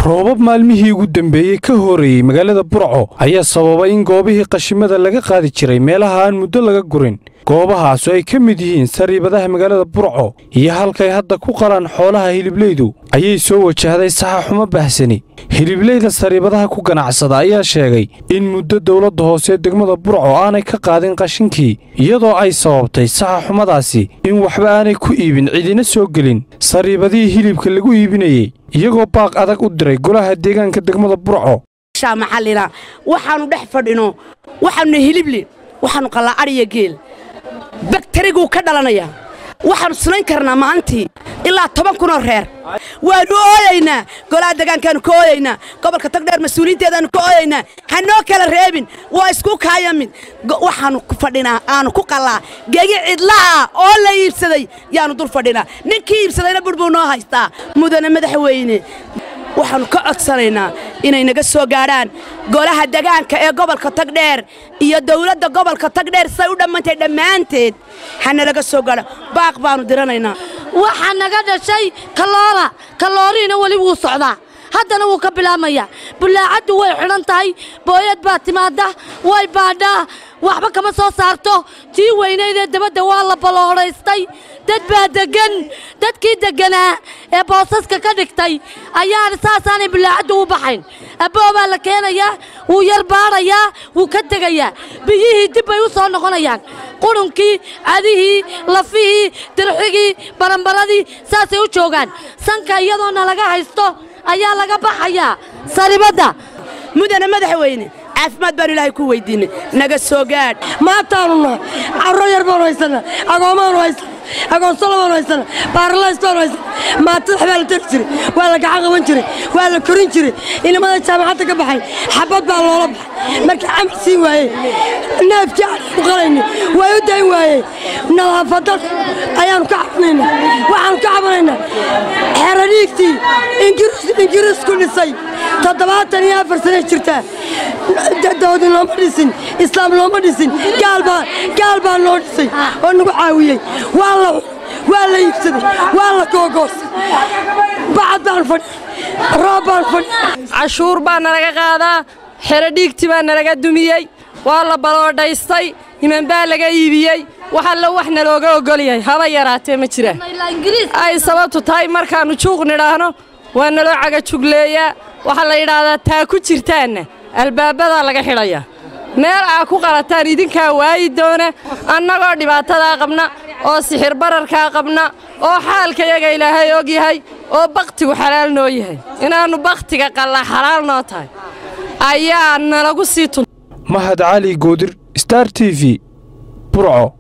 roobab maalmihii ugu dambeeyey ka horeeyey magaalada burco ayaa sababay in goobihii qashimada laga qaadi jiray meelaha aan muddo laga gurin goobahaasu ay ka mid yihiin sariibadaha magaalada burco iyo halkay hadda ku qalaan xoolaha hiliblaydu ayay soo wajahday saxaxumo bahsani hiliblayda sariibadaha ku ganacsada ayaa sheegay in muddo dowladda hoose degmada burco aanay ka qaadin qashinkii iyadoo ay sababtay saxaxumadaasi in waxba aanay ku iibin cidina soo gelin sariibadihii hilibka lagu iibinayey iyagoo baaq adag u diray golaha deegaanka degmada burco maxallina waxaannu dhex fadhino waxaannu hilibli waxaannu qallaa adhiya geel baktariguu ka dhalanayaa waxaannu sinayn karnaa maalintii ilaa toban kunoo reer waannu ooyaynaa golaha degaankaannu ka ooyaynaa gobolka tagdheer mas-uuliyiinteedaannu ka ooyaynaa ha noo kala reebin waa isku kaaya mid waxaannu fadhinaa aannu ku qallaa gegi cidla'a oo la iibsaday yaannu dul fadhinaa ninkii iibsadayna budhbuu noo haystaa mudane madaxweyne waxaannu ka codsanaynaa inay naga soo gaadhaan golaha degaanka ee gobolka tagdheer iyo dawladda gobolka tagdheer say u dhammantay dhammaanteed hanalaga soo gaadha baaq baannu diranaynaa waxaa naga dhashay kaloola kalooriina weli wuu socdaa haddana wuu ka bilaabmayaa bullaacaddu way xidhan tahay booyad baa timaadda way baadhaa waxba kama soo saarto tii weynaydee dabadda waa la balloodhaystay dad baa deggan dadkii degganaa ee boosaska ka dhigtay ayaana saasaanay bullaacaddu u baxayn abboo baa la keenayaa wuu yar baadhayaa wuu ka tegayaa biyihii dib bay u soo noqonayaan qurunkii cadihii lafihii dirxigii barambaradii saasay u joogaan sanka iyadoona laga haysto ayaa laga baxayaa saribadda mudane madaxweyne caafimaad baanu ilaahay ku weydiinay naga soo gaadh maantaanu nahay carro yar baanu haysannaa agoomaanu haysana agoonsolo baanu haysana baaralays baanu haysana maatadax baa la tari jiray waa la gacan qaban jiray waa la korin jiray inamada jaamacadda ka baxay xabad baa loola baxay markii camal siin waayey neefkii aanu qalayni way u dayn waayey nadaafadad ayaannu ka cabanaynaa waxaannu ka cabanaynaa xeradhiigtii ingiriisku dhisay toddobaatan iyo afar sanay jirtaa dawdi looma dhisin islaam looma dhisin gaal baa noo dhisay oo nagu caawiyey waa la iibsaday waa la googoosay bacad baan fadhi roob baan fadhi cashuur baa nalaga qaadaa xero dhiigti baa nalaga dumiyey waa la baloodhaystay himan baa laga iibiyey wax alla wax nalooga ogol yahay haba yaraatee ma jiraan ay sababtu tahay markaannu juuq nidhaahno waa naloo cagajugleeyaa waxaa la yidhaahdaa taa ku jirtaanna albaabbadaa laga xidhayaa meel aa ku qalataan idinkaa waayi doona annagoo dhibaatadaa qabna oo sixir bararkaa qabna oo xaalkayaga ilaahay og yahay oo bakhtigu xalaal noo yahay inaannu bakhtiga qalla xalaal noo tahay ayaa nalagu sii tun mahad cali goodir star t v burco